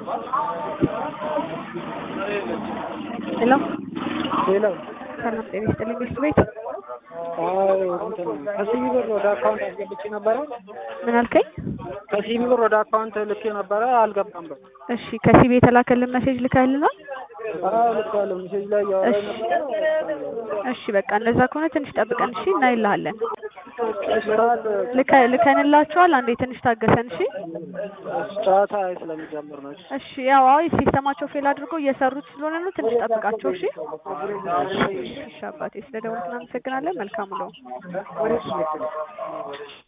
ሄሎ ሄሎ ሰላም ጤና ይስጥልኝ ሚስት ቤት አይ እንትን ከሲቢ ብር ወደ አካውንት አስገብቼ ነበረ። ምን አልከኝ? ከሲቢ ብር ወደ አካውንት ልኬ ነበረ አልገባም ብር። እሺ ከሲቢ የተላከልን መሴጅ ልከህልናል? አዎ ልኬያለሁ። ሜሴጅ ላይ እያወራኝ ነበረ። እሺ በቃ እንደዛ ከሆነ ትንሽ ጠብቀን እሺ እናይልሃለን። ሰዓት ልከ ልከንላችኋል። አንዴ ትንሽ ታገሰን እሺ። ጨዋታ ስለሚጀምር ነው። እሺ ያው አዎ ሲስተማቸው ፌል አድርገው እየሰሩት ስለሆነ ነው። ትንሽ ጠብቃቸው እሺ። እሺ አባቴ ስለደወልክ እናመሰግናለን። መልካም ነው።